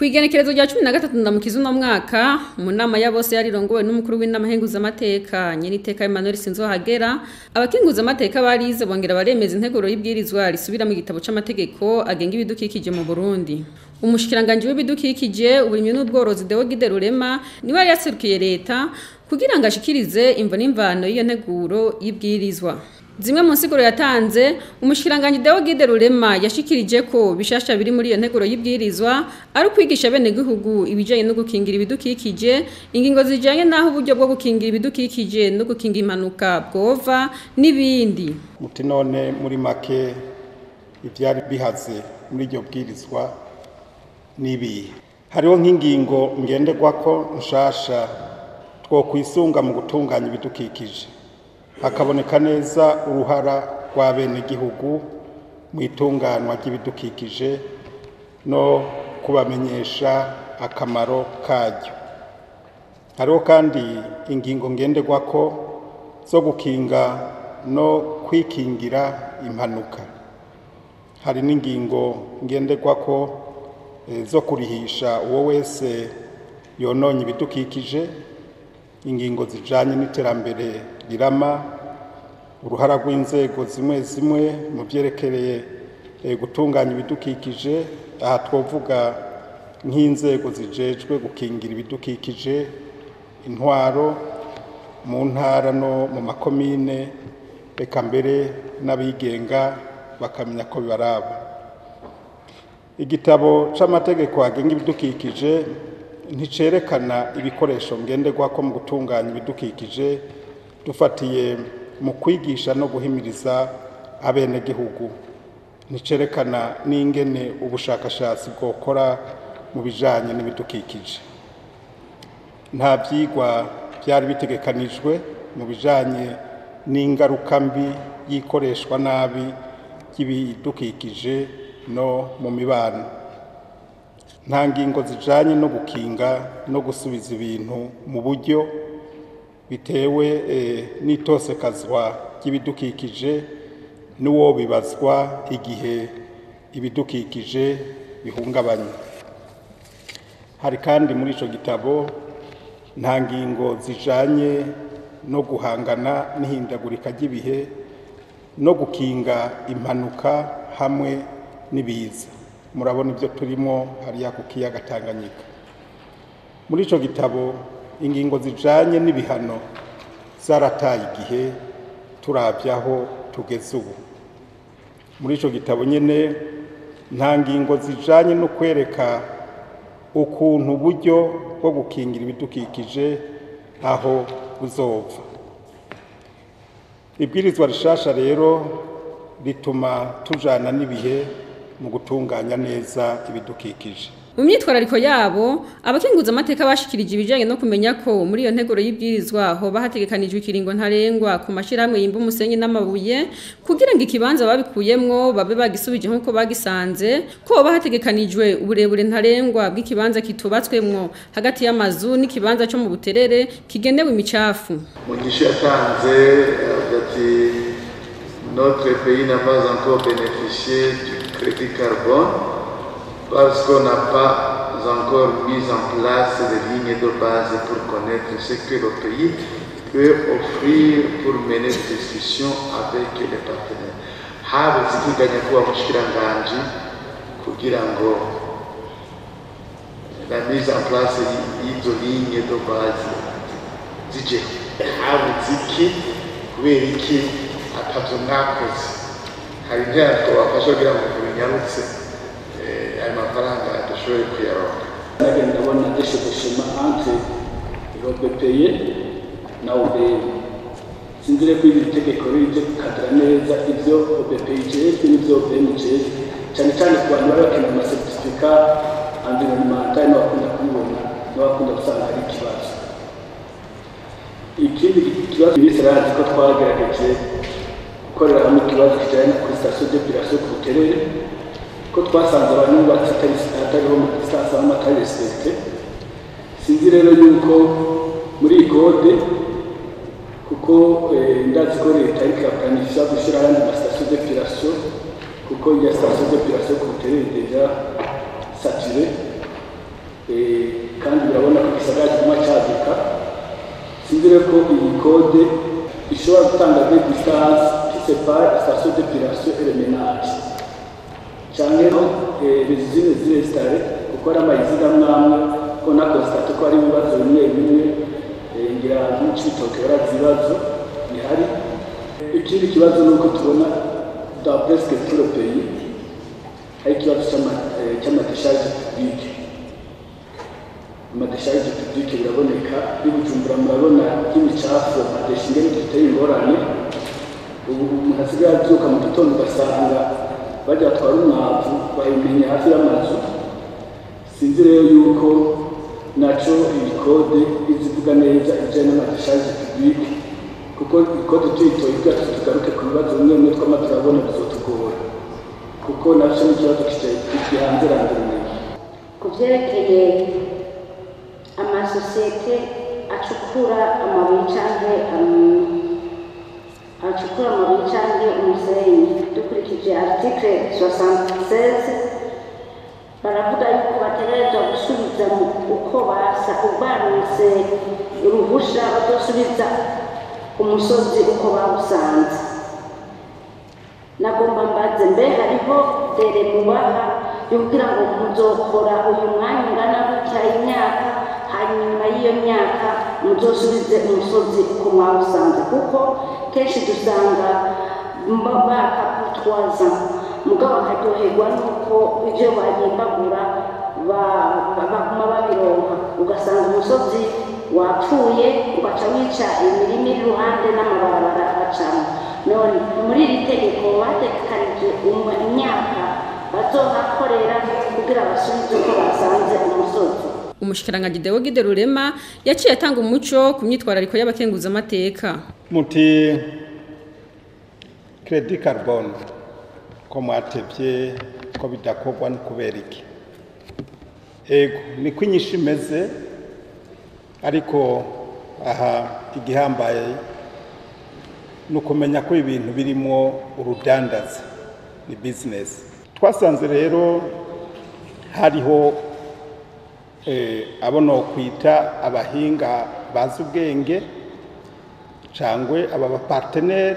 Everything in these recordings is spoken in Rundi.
Kwigenekerezo rya 13 ndamukiza uno mwaka mu nama ya bose yarirongowe n'umukuru w'inama henguza amateka nyene iteka Emmanuel Sinzohagera abakinguza amateka barize bongera baremeza integuro y'ibwirizwa risubira mu gitabo c'amategeko agenga ibidukikije mu Burundi umushikiranganje w'ibidukikije uburimyi n'ubworozi Deo Gide Rurema niwe yari yaserukiye leta kugira ngo ashikirize imvo n'imvano y'iyo nteguro y'ibwirizwa Zimwe mu nsiguro yatanze umushikiranganje Deo Gide Rurema yashikirije ko bishasha biri muri iyo nteguro y'ibwirizwa ari kwigisha bene gihugu ibijanye no gukingira ibidukikije ingingo zijanye naho uburyo bwo gukingira ibidukikije no gukinga impanuka bwova n'ibindi muti none muri make ivyari bihaze muri iryo bwirizwa nibi hariho nk'ingingo ngenderwako nshasha two kwisunga mu gutunganya ibidukikije hakaboneka neza uruhara rwa bene gihugu mu itunganwa ry'ibidukikije no kubamenyesha akamaro karyo hariho kandi ingingo ngenderwako zo gukinga no kwikingira impanuka hari n'ingingo ngenderwako zo kurihisha uwo wese yononye ibidukikije ingingo zijanye n'iterambere rirama uruhara rw'inzego zimwe zimwe mu vyerekereye gutunganya ibidukikije aha twovuga nk'inzego zijejwe gukingira ibidukikije intwaro mu ntara no mu makomine reka mbere n'abigenga bakamenya ko bibaraba igitabo c'amategeko agenga ibidukikije nticerekana ibikoresho ngenderwako mu gutunganya ibidukikije dufatiye mu kwigisha no guhimiriza abenegihugu nticerekana n'ingene ubushakashatsi bwokora mu bijanye n'ibidukikije nta vyigwa vyari bitegekanijwe mu bijanye n'ingaruka mbi y'ikoreshwa nabi ry'ibidukikije no mu mibano nta ngingo zijanye no gukinga no gusubiza ibintu mu buryo bitewe n'itosekazwa ry'ibidukikije n'uwo bibazwa igihe ibidukikije bihungabanye hari kandi muri ico gitabo nta ngingo zijanye no guhangana n'ihindagurika ry'ibihe no gukinga impanuka hamwe n'ibiza murabona ibyo turimo hariya ku kiyaga Tanganyika muri ico gitabo ingingo zijanye n'ibihano zarataye igihe turavyaho tugeze ubu muri ico gitabo nyene nta ngingo zijanye no kwereka ukuntu uburyo bwo gukingira ibidukikije aho buzova ibwirizwa rishasha rero rituma tujana n'ibihe mu gutunganya neza ibidukikije mu myitwarariko yabo abakinguza amateka bashikirije ibijanye no kumenya ko muri iyo nteguro y'ibwirizwa hoba hategekanijwe ikiringo ntarengwa ku mashirahamwe yimba umusenyi n'amabuye kugira ngo ikibanza babikuyemwo babe bagisubije nk'uko bagisanze ko hoba hategekanijwe uburebure ntarengwa bw'ikibanza kitubatswemwo hagati y'amazu n'ikibanza co mu buterere kigenewe imicafu mugisha yatanze ati notre pays n'a pas encore bénéficié du crédit carbone parce qu'on n'a pas encore mis en place des lignes de base pour connaître ce que le pays peut offrir pour mener des discussions avec les partenaires. haba zikiganya kuba mushikiranganji kugira ngo la mise en place y'izo ligne de base zije haba ziki kubera iki atavyo mwakoze hari intera twabafasha kugira ngo binyarutse ayo mafaranga dushoboye kuyaronka nage ndabona desheboshema entre robepeye na ubm sinzire ko iri tegeko rije gukadira neza ivyo robepeye ijejwe n'ivyo ubm ijejwe cyane cyane ku bantu baba bakeneye amasertifika environnemental n'abakunda kubibona n'abakunda gusanga hari ikibazo ikindi kibazo bise razi ko twagerageje gukorera hamwe ikibazo kijanye kuri station d'epilation ku buterere ko twasanze abantu bubatse atariho distance aho atari respecte sinzi rero yuko muri iyi kode kuko ndazi ko leta ariko iraplanisha gushyira ayandi mastation d'epilation kuko iya station d'epilation ku buterere deja saturé Eh, kandi birabona ko igisagara kiguma caduka sinzi rero ko iyi kode ishobora gutanga de distance qui sépare station d'épilation et le ménage canke eh, les usines zirestare kuko ari amayiziga mwamwe ko nakonstate ko hari ibibazo bimwe bimwe eh, ngira nk'icitoke barazi ibibazo bihari ikindi kibazo ni uko tubona dans presque tout le pays hari ikibazo c'ama- eh, c'amadesharge publique amadesharge publique biraboneka bibujumbura murabona y'imicafu amadesha ingene duteye ingorane ubu umuntu asigaye abyuka mu gitondo ugasanga bajya batwara umwavu bayimenya hafi y'amazu sinzi rero yuko naco iyi kode izivuga neza ibijyanye n'amadesharge publique kuko ikode tuyitoye kugira ngo tugaruke ku bibazo bimwe bimwe twama turabona bizotugora kuko nacyo ni ikibazo gihanze randirumenya ku byerekeye amasosiyete acukura amabuye cyangwa acukura amabuye cyangwa umusenyi dukurikije article 76 baravuga yuko bategerezwa gusubiza mu uko basa ubaronse uruhusha bazosubiza umusozi uko bawusanze nagomba mbaze mbe hariho dere mubaha yo kugira ngo muzokora uyu mwanya ungana gutya imyaka hanyuma y'iyo myaka muzosubize umusozi uko mwawusanze kuko kenshi dusanga mba- bakakutwaza mugabo bakaryoherwa n'uko ibyo bagimbagura ba- ba- baguma babironka ugasanga umusozi wapfuye ugaca wica imirima iri iruhande n'amabarabara acamo none muri iri tegeko bategekanije umwe- imyaka bazohakorera kugira basubize uko basanze umusozi umushikiranganji Deo Gide Rurema yaciye atanga umuco ku myitwarariko y'abakenguza amateka muti kredi carbone ko mwatevye ko bidakorwa ni kubera iki ego niko inyishu imeze ariko aha igihambaye ni ukumenya ko ibintu birimo urudandaza ni bizinesi twasanze rero hariho eh, abo nokwita abahinga bazi ubwenge cangwe aba bapartenere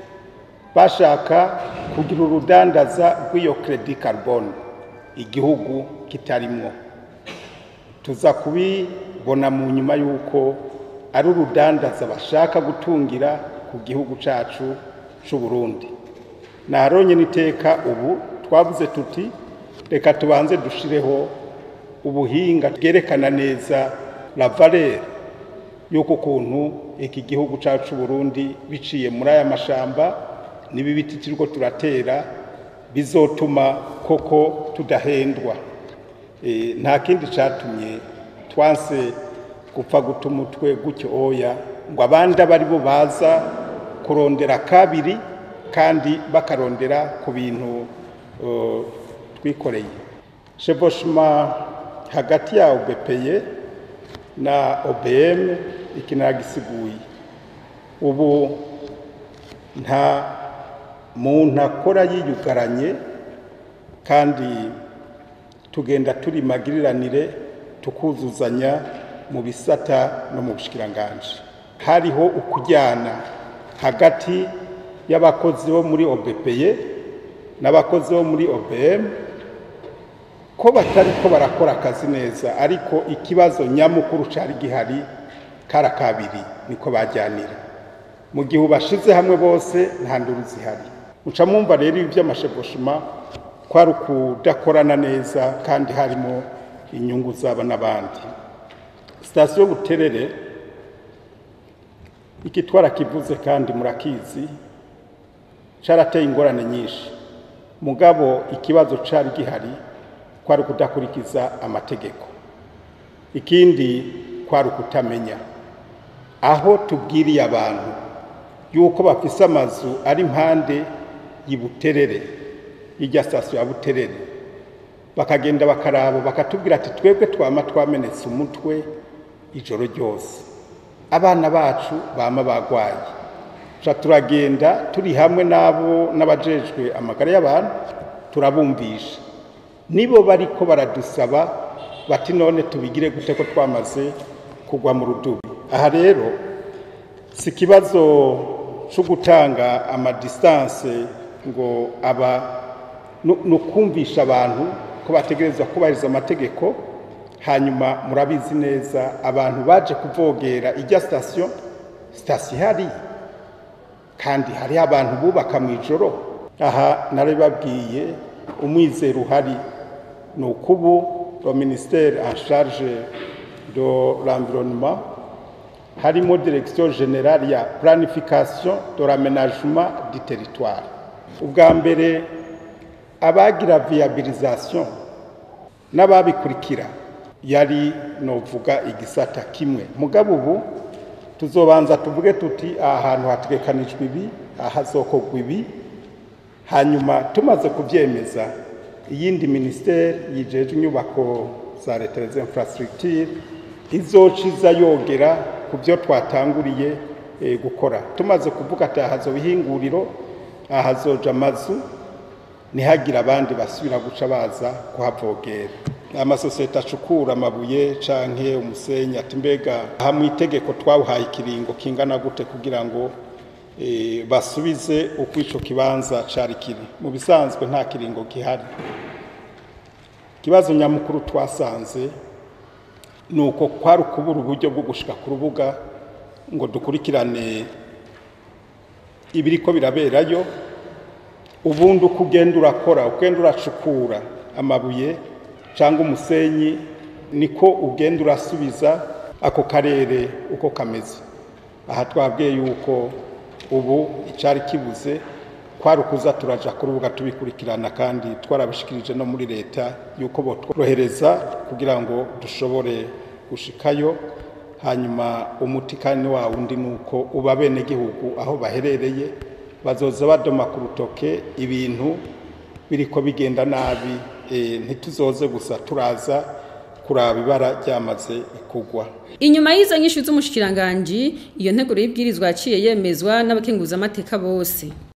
bashaka kugira urudandaza rw'iyo kredi carbone igihugu kitarimwo tuza kubibona mu nyuma y'uko ari urudandaza bashaka gutungira ku gihugu cacu c'u Burundi naronye niteka ubu twavuze tuti reka tubanze dushireho ubuhinga bwerekana neza la valeur y'uko ukuntu iki gihugu cacu c'u Burundi biciye muri aya mashamba n'ibi biti turiko turatera bizotuma koko tudahendwa e, nta kindi catumye twanse gupfa guta umutwe gutyo oya ngo abandi aba aribo baza kurondera kabiri kandi bakarondera ku bintu uh, twikoreye chevauchement hagati ya OBPE na OBM iki nagisiguye ubu nta muntu akora yiyugaranye kandi tugenda turi magiriranire tukuzuzanya mu bisata no mu bushikiranganje hariho ukujyana hagati y'abakozi bo muri OBPE n'abakozi bo muri OBM ko batari ko barakora akazi neza ariko ikibazo nyamukuru cari gihari kara kabiri niko bajyanira mu gihe ubashize hamwe bose nta nduru zihari muca mwumva rero ibi by'amashegoshima kwari ukudakorana neza kandi harimo inyungu zaba n'abandi sitasiyo buterere iki twarakivuze kandi murakizi carateye ingorane nyinshi mugabo ikibazo cari gihari kwari ukudakurikiza amategeko ikindi kwari ukutamenya aho tubwiriye abantu yuko bafise amazu ari impande y'Ibuterere y'irya sitasiyo ya Buterere bakagenda bakaraba bakatubwira ati twebwe twama twamenetse umutwe ijoro ryose abana bacu bama bagwaye ca turagenda turi hamwe n'abo n'abajejwe amagara y'abantu turabumvisha nibo bariko baradusaba bati none tubigire gute ko twamaze kugwa mu rudubi aha rero si ikibazo cyo gutanga amadistanse ngo aba ni ukumvisha abantu ko bategerezwa kubahiriza amategeko hanyuma murabizi neza abantu baje kuvogera ijya sitasiyo sitasiyo ihari kandi hariho abantu bubaka mu ijoro aha narabibabwiye umwizero uhari ni ukubu lo ministère en charge de l'environnement harimo direction générale ya planification de l'aménagement du territoire ubwa mbere abagira viabilisation n'ababikurikira yari novuga igisata kimwe mugabo ubu tuzobanza tuvuge tuti aha hantu hategekanijwe ibi aha hazokorwa ibi hanyuma tumaze kubyemeza iyindi minisiteri yijeje inyubako za leta za infrastructure izociza yogera ku byo twatanguriye gukora tumaze kuvuga ati aha hazoba ihinguriro aha hazoja amazu ntihagire abandi basubira guca baza kuhavogera amasosiyete acukura amabuye canke umusenyi ati mbega aha mu itegeko twawuhaye ikiringo kingana gute kugira ngo basubize uko ico kibanza cari kiri mu bisanzwe nta kiringo gihari ikibazo nyamukuru twasanze ni uko kwari ukubura uburyo bwo gushika ku rubuga ngo dukurikirane ibiriko biraberayo ubundi uko ugenda urakora ugenda uracukura amabuye cyangwa umusenyi niko ugenda urasubiza ako karere uko kameze aha twabwiye yuko ubu icyari kibuze kwari ukuza turaja ku rubuga tubikurikirana kandi twarabishikirije no muri leta yuko botworohereza kugira ngo dushobore gushikayo hanyuma umuti kandi wa wundi ni uko uba bene gihugu aho baherereye bazoza badoma ku rutoke ibintu biriko bigenda nabi ntituzoze gusa turaza kuraba ibara ryamaze kugwa inyuma y'izo nyinshi z'umushikiranganji iyo nteguro y'ibwirizwa yaciye yemezwa n'abakenguzamateka bose